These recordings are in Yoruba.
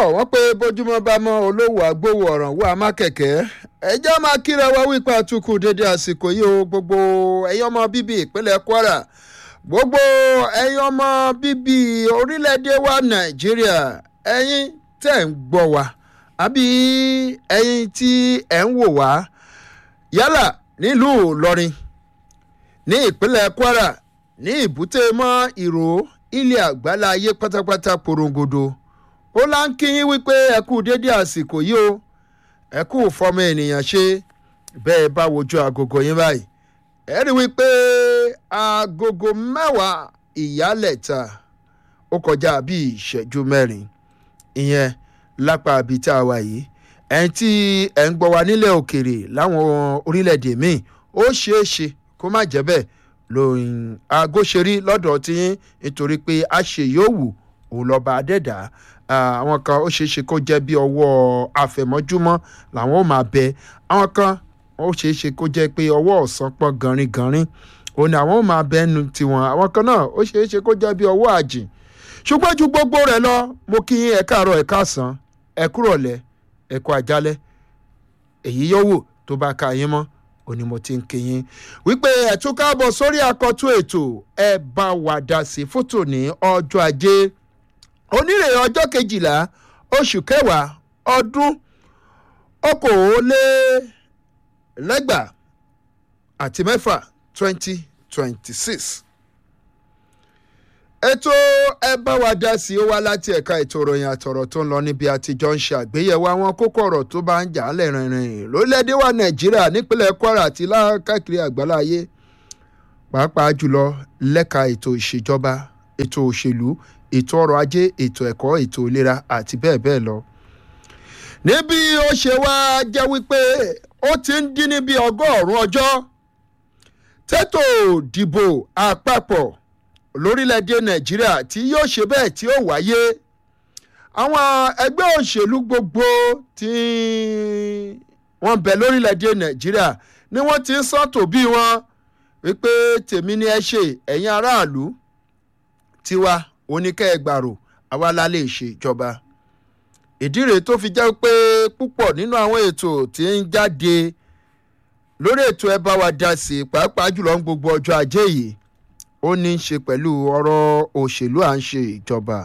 wọ́n pé bójúmọ́ bá mọ́ olówó àgbówó ọ̀ràn wà má kẹ̀kẹ́ ẹjọ́ máa kíra wa wípé àtúkù dédé àsìkò yìí o gbogbo ẹ̀yin ọmọ bíbí ìpínlẹ̀ kwara gbogbo ẹ̀yin ọmọ bíbí orílẹ̀-èdè wa nàìjíríà ẹ̀yin tẹ̀ ń gbọ́ wa àbí ẹ̀yin tí ẹ̀ ń wò wá yálà nílùú ìlọrin ní ìpínlẹ̀ kwara ní ìbúté mọ́ ìró ilé àgbálá ayé pátápátá porongodo ó lá ń kí yín wípé ẹ kú dédé àsìkò yìí o ẹ kú fọmọ ènìyàn ṣe bẹ́ẹ̀ bá wojú agogo yín báyìí ẹ rí wípé agogo mẹ́wàá ìyálẹ̀ta ó kọjá bíi ìṣẹ́jú mẹ́rin ìyẹn lápá ibi tá a wà yìí ẹni tí ẹ̀ ń gbọ́ wa nílẹ̀ òkèrè láwọn orílẹ̀-èdè míì ó ṣeé ṣe kó má jẹ́ bẹ́ẹ̀ lóyún aago ṣe rí lọ́dọ̀ tí yín nítorí pé a ṣe yóò wù òun lọ́ba adẹ́dà àwọn kan ó ṣeé ṣe kó jẹ́ bí ọwọ́ àfẹ̀mọ́júmọ́ làwọn ò máa bẹ àwọn kan ó ṣeé ṣe kó jẹ́ pé ọwọ́ ọ̀sán pọ̀ ganrin-ganrin òun ni àwọn ò máa bẹ ẹnu tiwọn àwọn kan náà ó ṣeé ṣe kó jẹ́ bí ọwọ́ àjìn ṣùgbọ́n ju gbogbo rẹ̀ lọ mo kí yín ẹ káàárọ̀ ẹ káàsán ẹ kúrọ̀lẹ́ ẹ kú àjálẹ́ èyí yóò wò tó bá ka yín mọ́ òní mo ti ń kí yín wípé ẹ tún káàbọ̀ sórí àkọ́tún ètò ẹ bá wa dá sí fótò ní ọjọ́ ajé onírè ọjọ́ kejìlá oṣù kẹwàá ọdún okòólélẹ́gbàá àti mẹ́fà twenty twenty six ètò ẹ bá wa dá sí ó wá láti ẹ̀ka ètò ìròyìn àtọ̀rọ̀ tó ń lọ níbi àtijọ́ ń ṣe àgbéyẹ̀wò àwọn kókó ọ̀rọ̀ tó bá ń jà á lẹ́rìnrìn lórílẹ̀‐èdè wa nàìjíríà nípínlẹ̀ kwara àti lákàkiri àgbáláyé pàápàá jùlọ lẹ́ka ètò ìṣèjọba ètò òṣèlú ètò ọrọ̀ ajé ètò ẹ̀kọ́ ètò ìlera àti bẹ́ẹ̀ bẹ́ẹ̀ lọ. níbi ó ṣe wá jẹ́ wípé ó ti ń dín ní bí ọgọ́rùn-ún ọjọ́ tètò ìdìbò àpapọ̀ lórílẹ̀‐èdè nàìjíríà tí yóò ṣe bẹ́ẹ̀ tí ó wáyé àwọn ẹgbẹ́ òṣèlú gbogbo tí wọ́n bẹ lórílẹ̀‐èdè nàìjíríà ni wọ́n ti ń sọ́tò bí wọn wípé tèmi ni ẹ ṣe ẹ̀yin aráàlú tiwa oníkẹ́ẹ̀gbàrò àwa la lè ṣe ìjọba ìdí rèé tó fi jẹ́ pé púpọ̀ nínú àwọn ètò tí ń jáde lórí ètò ẹ bá wa dá sí pàápàá jùlọ ń gbogbo ọjọ́ ajé yìí ó ní í ṣe pẹ̀lú ọ̀rọ̀ òṣèlú à ń ṣe ìjọba.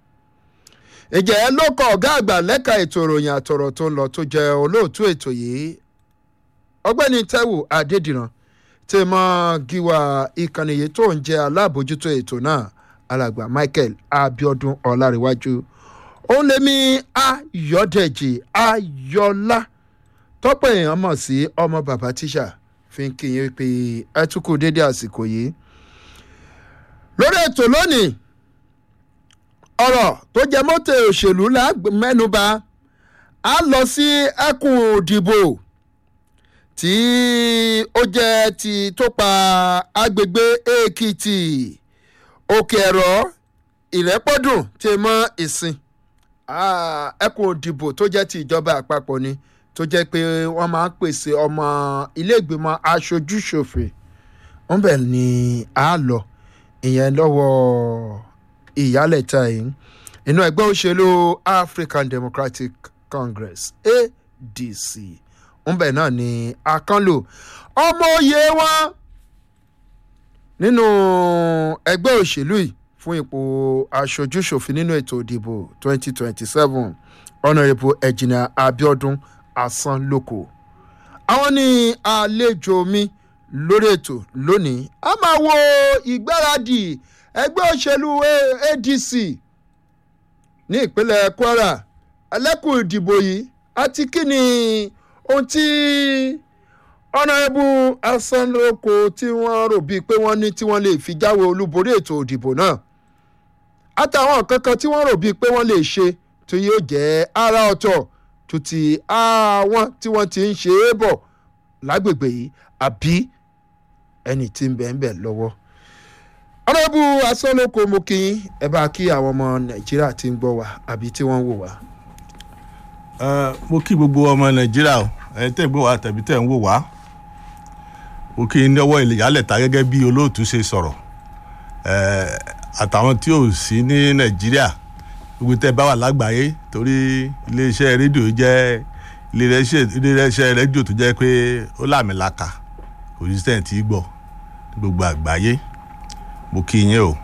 ìjẹ́ ló kọ ọ̀gá àgbà lẹ́ka ètò ìròyìn àtọ̀rọ̀ tó ń lọ tó jẹ́ olóòtú ètò yìí ọgbẹ́ni taiwo adédìran tí mọ gíwá ìkànnì yìí tó ń jẹ́ alábòjútó ètò náà alàgbà michael abiodun ọlárẹ̀wájú òun lèmi ayọ̀dẹ̀jì ayọ̀lá tọ́pọ̀ èèyàn mọ̀ sí ọmọ bàbá tíṣà fi ń kí yín pé ẹ tún kú dédé àsìkò yìí lórí ètò lónìí ọ̀rọ̀ tó jẹ mọ́tò òṣèlú la mẹ́nuba a lọ sí ẹkùn òdìbò tí ó jẹ́ ti tó pa agbègbè èkìtì òkè ẹ̀rọ ìrẹ́pọ̀dùn tí mọ́ ìsìn ẹkùn òdìbò tó jẹ́ ti ìjọba àpapọ̀ ni tó jẹ́ pé wọ́n máa ń pèsè ọmọ ilé ìgbìmọ̀ aṣojú-ṣòfin wọ́n bẹ̀ ni a lọ ìyẹn lọ́wọ́ ìyálẹ̀ta yìí inú ẹgbẹ́ òṣèlú african democratic congress adc ńbẹ náà ni akánlò ọmọ òye wọn nínú ẹgbẹ́ òṣèlú yìí fún ipò aṣojúṣòfin nínú ètò ìdìbò 2027 honourable ẹ̀jìnà abiodun asanloko àwọn ní àlejò mi lórí ètò lónìí a máa wo ìgbáradì ẹgbẹ́ òṣèlú adc ní ìpínlẹ̀ kwara ẹlẹ́kùn ìdìbò yìí àti kí ni ohun tí ọ̀nàrẹ́bù asanloko tí wọ́n rò bíi pé wọ́n ní tí wọ́n lè fi jáwé olúborí ètò ìdìbò náà àtàwọn kankan tí wọ́n rò bíi pé wọ́n lè ṣe tó yóò jẹ́ ara ọ̀tọ̀ tó ti àwọn tí wọ́n ti ń ṣe é bọ̀ lágbègbè yìí àbí ẹni tí ń bẹ̀ ń bẹ̀ lọ́wọ́. ọ̀rẹ́bù asọ́lọ́kọ mo kí yín ẹ bá kí àwọn ọmọ nàìjíríà tí ń gbọ́ wá àbí tí wọ́n ń wò wá. mo kí gbogbo ọmọ nàìjíríà o ẹ tẹ́ ń gbọ́ wá tàbí tẹ́ ń wò wá mo kí n lọ́wọ́ ìyálẹ̀ta gẹ́gẹ́ bí olóòtú ṣe sọ̀rọ̀ àtàwọn tí ò sí ní nàìjíríà gbogbo tẹ́ bá wà lágbàáyé torí iléeṣẹ́ rédíò jẹ́ iléeṣẹ́ rédíò tó jẹ́ pé ó làmìlaka kò sí sẹ́yìn tí gbọ́ gbogbo àgbáyé mo kí yín o.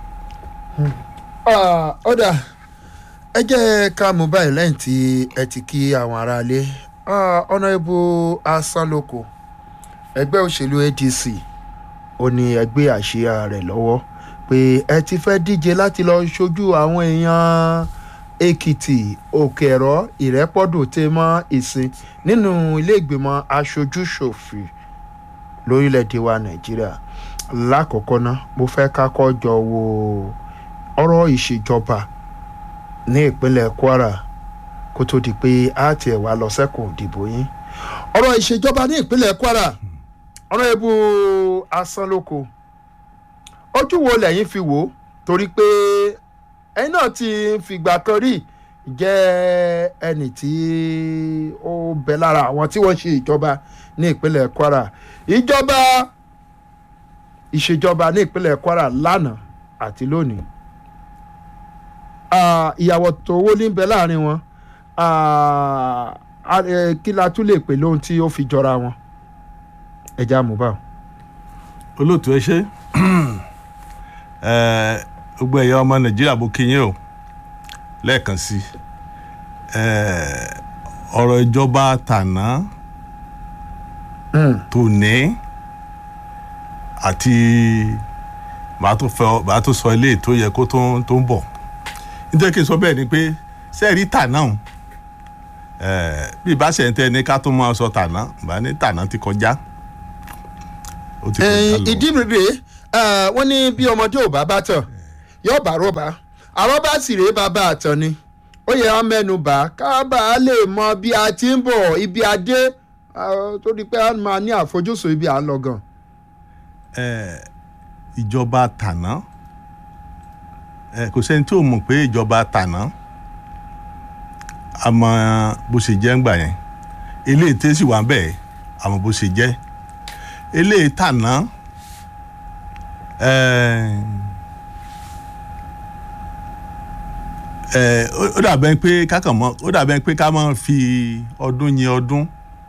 ọ̀dà ẹ jẹ́ ká mú báyìí lẹ́yìn tí ẹ ti kí àwọn aráalé ọ̀nàrẹ́bù asánlóko ẹgbẹ́ òṣèlú adc ó ní ẹgbẹ́ àṣìá rẹ̀ lọ́wọ́ pé ẹ ti fẹ́ díje láti lọ ṣojú àwọn èèyàn èkìtì òkèrọ ìrẹ́pọ̀dù tẹ́ mọ́ ìsìn nínú ilé ìgbìmọ̀ aṣojú-ṣòfin lórílẹ̀‐èdè wa nàìjíríà lákọ̀ọ́kọ́ ná mo fẹ́ ká kọ́ jọ wo ọ̀rọ̀ ìṣèjọba ní ìpínlẹ̀ kwara kó tó di pé a tiẹ̀ wá lọ sẹ́kùn òdìbò yín ọ̀rọ̀ ìṣèjọba ní ìpínlẹ̀ kwara ọ̀rọ̀ ebu asánlóko ojú wo lẹ́yìn fi wò ó torí pé ẹ̀yin náà ti fìgbà kan rí jẹ́ ẹnì tí ó bẹ lára àwọn tí wọ́n ṣe ìjọba ní ìpínlẹ̀ kwara ìjọba ìṣèjọba ní ìpínlẹ̀ kwara lánàá àti lónìí ìyàwó tó owó ní bẹ láàrin wọn kí la tún lè pè lóhun tí ó fi jọra wọn ẹja mubal. olóòtú ẹ ṣe gbogbo ẹ̀yà ọmọ nàìjíríà bó kíyìn o lẹ́ẹ̀kan sí ọ̀rọ̀ ìjọba tàná tòní àti màá tó sọ ilé tó yẹ kó tó ń bọ̀ nítorí kí n sọ bẹ́ẹ̀ ni pé sẹ́ẹ̀rí tàná bí ìbáṣẹ̀ ń tẹ́ ní ká tó máa sọ tàná bá ní tàná ti kọjá ìdí rèé wọ́n ní bí ọmọdé ò bá bá tàn yóò bá rọ́bà àrọ́bà sì rèé bàbá àtàn ni ó yẹ wọn mẹ́nu bà ká bá a lè mọ bí a ti ń bọ̀ ibi adé tó di pé a máa ní àfojúsùn ibi à ń lọ gan. ìjọba tàná kò sẹ́ni tí ò mọ̀ pé ìjọba tàná àmọ́ bó ṣe jẹ́ ń gbà yẹn eléyìí tẹ́sí wà bẹ́ẹ̀ àmọ́ bó ṣe jẹ́ eléyìí tàná ó dàbẹ́ pé kákan mọ́ ó dàbẹ́ pé ká máa fi ọdún yin ọdún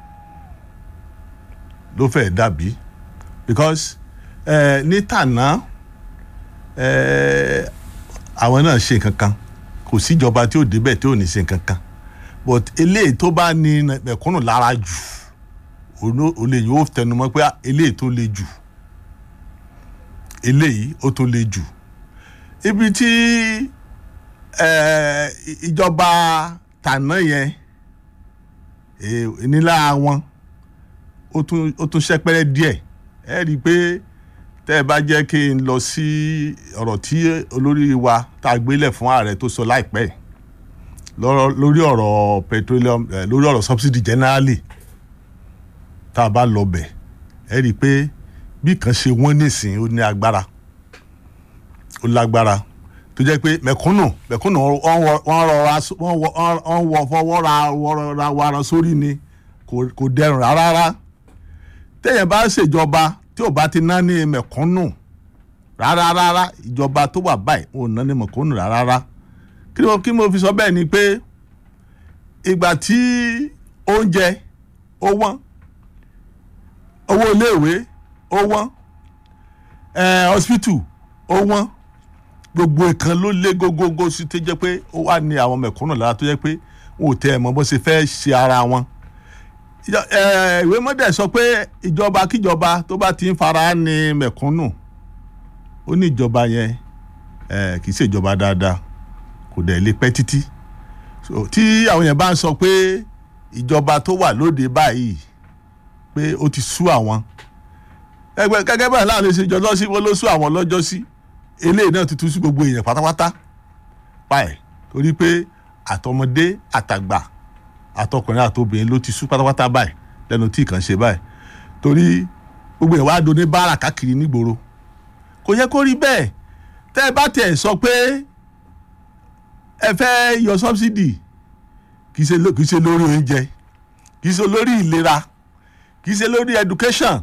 ló fẹ́ dàbí because ní tàná àwọn náà ṣe nǹkan kan kò síjọba tí ò débẹ̀ tí ò ní ṣe nǹkan kan but eléyìí tó bá ní mẹ̀kúnnù lára jù olè yóò tẹnumọ́ pé eléyìí tó le jù eléyìí ó tó le jù ibi tí ìjọba tàná yẹn nílá wọn ó tún ṣẹ́pẹ́rẹ́ díẹ̀ ẹ rí i pé tẹ́ ẹ bá jẹ́ kí n lọ sí ọ̀rọ̀ tí olórí wa tá a gbélé fún ààrẹ tó sọ láìpẹ́ lórí ọ̀rọ̀ petroleum lórí ọ̀rọ̀ subsidy generally tá a bá lọ bẹ̀ ẹ rí i pé bí kan ṣe wọ́n nísìn ó ní agbára ó lágbára tó jẹ́ pé mẹ̀kúnnù mẹ̀kúnnù wọ́n rọra wọ́n wọ fọwọ́ ra wara sórí ni kò dẹrùn rárá téèyàn bá ṣèjọba tí ò bá ti ná ní mẹ̀kúnnù rárá rárá ìjọba tó wà báyìí ò ná ní mẹ̀kúnnù rárá kí mo fi sọ bẹ́ẹ̀ ni pé ìgbà tí oúnjẹ ó wọ́n owó iléèwé ó wọ́n hospital ó wọ́n gbogbo ìkan ló lé gógógó sí tó jẹ́ pé ó wà ní àwọn mẹ̀kúnnù lára tó jẹ́ pé wọn ò tẹ ẹ̀ mọ́ bó ṣe fẹ́ ṣe ara wọn ìwé mọ́dẹ̀ sọ pé ìjọba kíjọba tó bá ti ń fara ní mẹ̀kúnnù ó ní ìjọba yẹn kì í ṣe ìjọba dáadáa kò dẹ̀ lè pẹ́ títí tí àwọn yẹn bá ń sọ pé ìjọba tó wà lóde báyìí pé ó ti sú àwọn ẹgbẹ́ gẹ́gẹ́ báyìí láàrin ṣe jọ lọ́sí wọn ló sú àwọn lọ́jọ́ sí eléyìí náà ti tú sí gbogbo èèyàn pátápátá báyìí torí pé àtọmọdé àtàgbà àtọkùnrin àtobìnrin ló ti sú pátápátá báyìí lẹ́nu tí kàn ṣe báyìí torí gbogbo èèyàn wàá doní báárà káàkiri nígboro kò yẹ kó rí bẹ́ẹ̀ tẹ́ ẹ bá tẹ̀ sọ pé ẹ fẹ́ yọ sọ́bsidì kì í ṣe lórí oúnjẹ kì í ṣe lórí ìlera kì í ṣe lórí education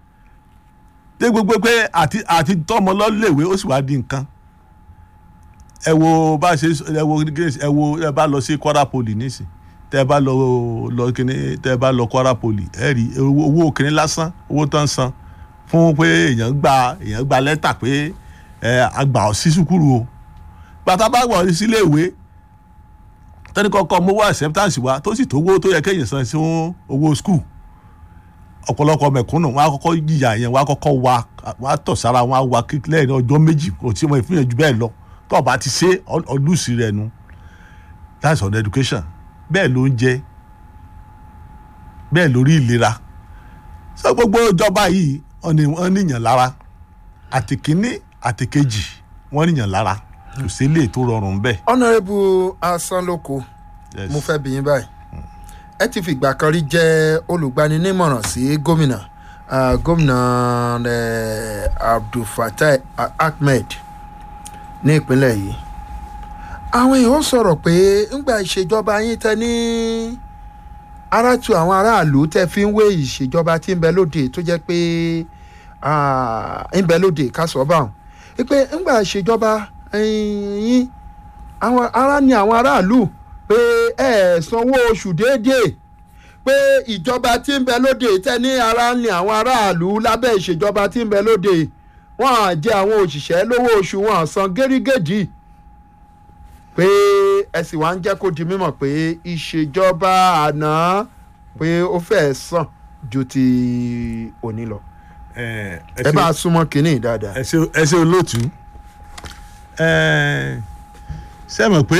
dé gbogbo pé àti àti tọmọ lọ́lẹ̀wé ó sì wá di nǹkan ẹ wo bá ṣe ẹ wo ẹ wo ẹ bá lọ sí Kwara Poly nísìn tẹ bá lọ lọ kíní tẹ bá lọ Kwara Poly ẹ rí owó kíní lásán owó tó ń san fún pé èèyàn gba èèyàn gba lẹ́tà pé ẹ àgbà ọ sí sùkúrù o bàtà bá wọ̀ sílé ìwé tẹ́ni kọ́kọ́ mowó acceptance wa tó sì tó owó tó yẹ kéèyàn san sí owó school ọ̀pọ̀lọpọ̀ mẹ̀kúnnù wọn á kọ́kọ́ jìyà yẹn wọn á kọ́kọ́ wa wọn á tọ̀ sára wọn á wa kíkílẹ̀ ní ọjọ́ méjì kò tí wọn ìfúnyàn ju bẹ́ẹ̀ lọ tó o bá ti ṣe ọlùsí rẹ nu that's on education bẹ́ẹ̀ ló ń jẹ bẹ́ẹ̀ lórí ìlera sọ gbogbo ìjọba yìí wọ́n níyàn lára àti kínní àti kejì wọ́n níyàn lára kò sí lè tó rọrùn bẹ́ẹ̀. honourable asanloko Yes. mo fẹ́ bí yín báyìí ẹ ti fìgbà kan rí jẹ́ olùgbaninímọ̀ràn sí gómìnà ah, gómìnà eh, abdulfatai Ah- ahmed ní ìpínlẹ̀ yìí àwọn èèyàn sọ̀rọ̀ pé ńgbà ìṣèjọba yín tẹ ní ara tu àwọn aráàlú tẹ fi ń wé ìṣèjọba tí ń bẹ lóde tó jẹ́ pé ah, ń bẹ lóde ká sọ báwọn pé ńgbà ìṣèjọba eh, yín àwọn ará ni àwọn aráàlú pé ẹ sanwó oṣù déédéé pé ìjọba tí ń bẹ lóde tẹ ní ara ni àwọn aráàlú lábẹ́ ìṣèjọba tí ń bẹ lóde wọ́n á jẹ àwọn òṣìṣẹ́ lówó oṣù wọn á san gẹ́rígẹ́dì pé ẹ sì wá ń jẹ́ kó di mímọ̀ pé ìṣèjọba àná pé ó fẹ́ẹ́ sàn ju ti òní lọ ẹ ẹ bá a súnmọ́ kínní dáadáa. ẹ ṣe ẹ ṣe olóòtú ẹ ṣe mọ̀ pé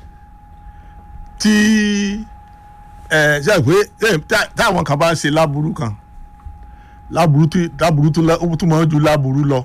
tí ẹ ṣe pé ẹ, tá- táwọn kan bá ń ṣe láburú kan láburú tí láburú tó lọ ó tún máa ń ju láburú lọ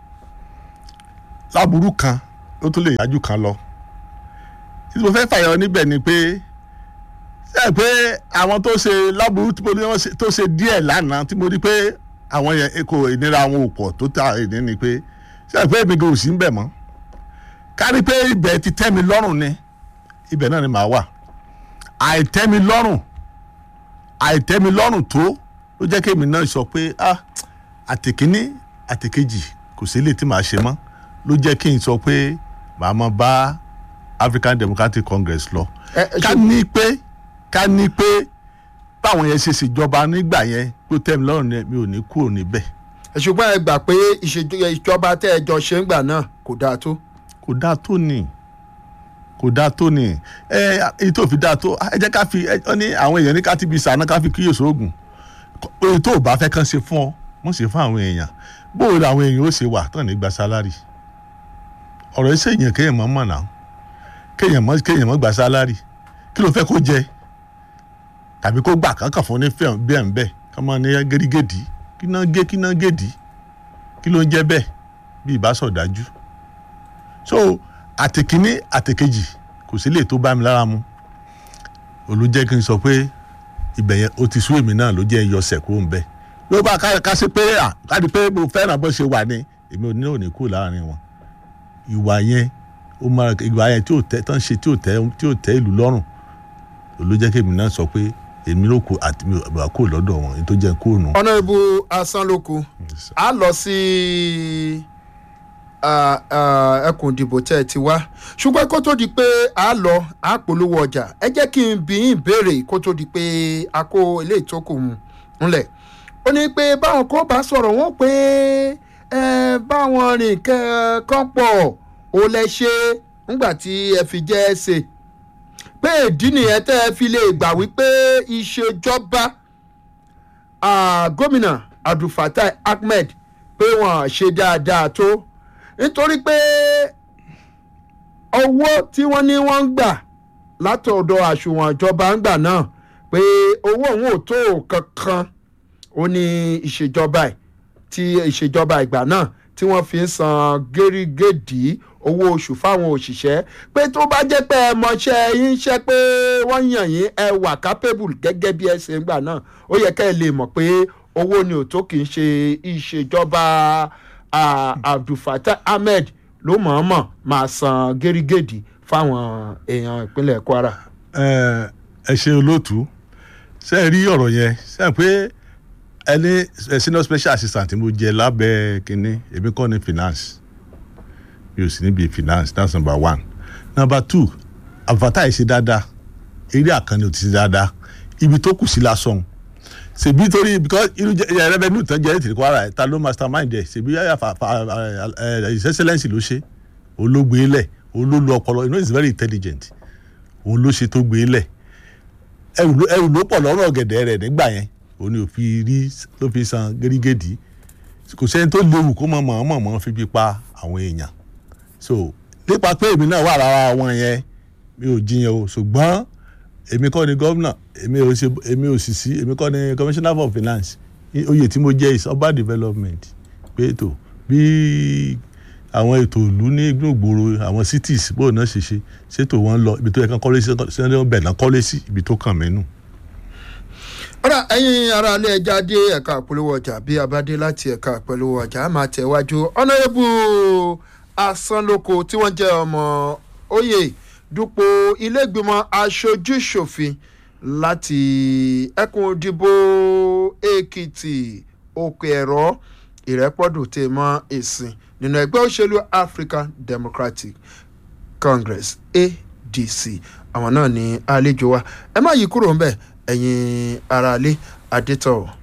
láburú kan ó tún lè yájú kan lọ tí mo fẹ́ fàyọ níbẹ̀ ni pé ṣe pé àwọn tó ṣe láburú tí mo ní wọ́n ṣe- tó ṣe díẹ̀ lánàá tí mo rí pé àwọn yẹn kò ìnira àwọn òpò tó ta ìní ni pé ṣe pé èmi gan ò sí ń bẹ̀ mọ́ kárí pé ibẹ̀ ti tẹ́ mi lọ́rùn ni ibẹ̀ náà ni màá wà àìtẹ́ mi lọ́rùn àìtẹ́ mi lọ́rùn tó ló jẹ́ kí èmi náà sọ pé ah àtìkíní àtìkejì kò sí lè tí màá ṣe mọ́ ló jẹ́ kí n sọ pé màá máa bá African Democratic Congress lọ ẹ ẹ ká ṣe ní pé ká ní pé báwọn yẹn ṣe ṣèjọba nígbà yẹn ló tẹ́ mi lọ́rùn ni mi ò ní kúrò níbẹ̀ ṣùgbọ́n ẹ gbà pé ìṣèjọ- ìjọba tẹ́ ẹ jọ ṣe ń gbà náà kò dáa tó. kò dáa tó ni kò dáa tó ni ẹ èyí tó fi dáa tó ẹ jẹ́ ká fi ẹ ọ ní àwọn èèyàn ní ká ti bi sànà ká fi kíyèsí oògùn èyí tó o bá fẹ́ kàn ṣe fún ọ mọ̀ ṣe fún àwọn èèyàn bóòlù àwọn èèyàn ó ṣe wà tán ní gba sálárì ọ̀rọ̀ iṣẹ́ èèyàn kéèyàn mọ̀ mọ̀ náà kéèyàn mọ̀ kéèyàn mọ̀ gba sálárì kí ló fẹ́ kó jẹ tàbí kó gbà kankan fún ní fẹ́ẹ̀ bẹ́ẹ̀ ń bẹ́ẹ̀ ká máa ní gẹ́rígẹ́dì kí náà gé kí náà gèdì kí ló ń jẹ́ bẹ́ẹ̀ bí ìbásọ̀dájú so àtẹ̀kíní àtẹ̀kejì kò sí lè tó bá mi lára mu olùjẹ́ kí n sọ pé ibẹ̀ yẹn ó ti sú èmi náà ló jẹ́ yọsẹ̀ kó ń bẹ̀ ló bá ká ká sí pé à ká di pé mo fẹ́ràn bó ṣe wà ní èmi ò ní ò ní kú láàrin wọn ìwà yẹn ó máa ìwà yẹn tí ò tẹ́ tán ṣe tí ò tẹ́ tí ò tẹ́ ìlú lọ́rùn olùjẹ́ kí èmi náà sọ pé èmi ló kú àti mi ò kú lọ́dọ̀ wọn èyí tó jẹ́ kú nù. honourable asanloko a lọ sí ah, ah, ẹkùn ìdìbò tẹ́ ẹ ti wá ṣùgbọ́n kó tó di pé a lọ a polówó ọjà ẹ jẹ́ kí n bí yín béèrè kó tó di pé a kó ilé ìtókù ńlẹ̀ ó ní pé báwọn kò bá sọ̀rọ̀ wọ́n pé ẹ báwọn rìn kẹ́- kán pọ̀ ó lẹ ṣe ńgbà tí ẹ fi jẹ́ ẹ ṣe pé ìdí nìyẹn tẹ́ ẹ fi lè gbà wípé ìṣèjọba ah, gómìnà abdulfatai ahmed pé wọn ṣe dáadáa tó nítorí pé owó tí wọ́n ní wọ́n ń gbà látọ̀dọ̀ àsùnwọ̀n ìjọba ń gbà náà pé owó òun ò tó kankan ó ní ìṣèjọba ẹ̀ tí ìṣèjọba ìgbà náà tí wọ́n fi ń san gẹ́rígẹ́dì owó oṣù fáwọn òṣìṣẹ́ pé tó bá jẹ́ pé ẹ mọṣẹ́ yín ṣẹ́ pé wọ́n yàn yín ẹ wà capable gẹ́gẹ́ bí ẹ ṣe ń gbà náà ó yẹ kẹ́ ẹ lè mọ̀ pé owó ni ò tó kì í ṣe ìṣèjọba ah, abdulfatah ahmed ló mọ̀ọ́mọ̀ máa san gẹ́rígẹ́dì fáwọn èèyàn ìpínlẹ̀ kwara. ẹ ẹ ṣe olóòtú ṣe é rí ọ̀rọ̀ yẹn ṣe é pé ẹni ẹ senior special assistant tí mo jẹ lábẹ́ kínní èmi kọ́ ni finance mi ò sí níbi finance that's number one number two advertise ṣe dáadáa eré àkànni ò ti ṣe dáadáa ibi tó kù sí lásán ṣèbí torí because irú jẹ revenue tán jẹ ètò ìkọ́ra ẹ̀ ta ló mastermind ẹ̀ ṣèbí yàrá fa fa ẹ̀ his excellence ló ṣe òun ló gbé lẹ̀ òun ló lu ọpọlọ you know he is very intelligent òun ló ṣe tó gbé lẹ̀ ẹrù ló ẹrù ló pọ̀ lọ́rùn ọ̀gẹ̀dẹ̀ rẹ̀ nígbà yẹn òun ni ò fi rí ló fi san gẹ́rígẹ́dì kò sẹ́ni tó léwu kó mọ̀ mọ̀ mọ̀ fi bí pa àwọn èèyàn so nípa pé èmi náà wà lára wọn yẹn mi ò jiyàn o ṣùgbọ́n èmi kọ́ ni gómìnà èmi ò ṣe èmi ò sì sí èmi kọ́ ni commissioner for finance oyè tí mo jẹ́ is urban development pé ètò bí àwọn ètò ìlú ní gbòòrò àwọn cities bóun náà ṣe ṣe ṣètò wọn lọ ibi tó yẹ kán kọ́lé sí sẹ́ni wọn bẹ̀ náà kọ́lé sí ibi tó kàn mí nù. ọ̀rọ̀ ẹ̀yin ará ilé ẹja dé ẹ̀ka àpolówó ọjà bí a bá dé láti ẹ̀ka àpolówó ọjà á máa tẹ̀wájú ọ̀nàrẹ́bù asánlóko tí wọ́n jẹ́ ọmọ oyè dupò ilégbìmọ̀ aṣojú-ṣòfin láti ẹkùn òdìbò èkìtì òkè ẹ̀rọ ìrẹ́pọ̀dù tè mọ́ ìsìn nínú ẹgbẹ́ òṣèlú african democratic congress adc àwọn náà ní àlejò wa ẹ má yí kúrò ńbẹ̀ ẹ̀yin aráalé adétọ̀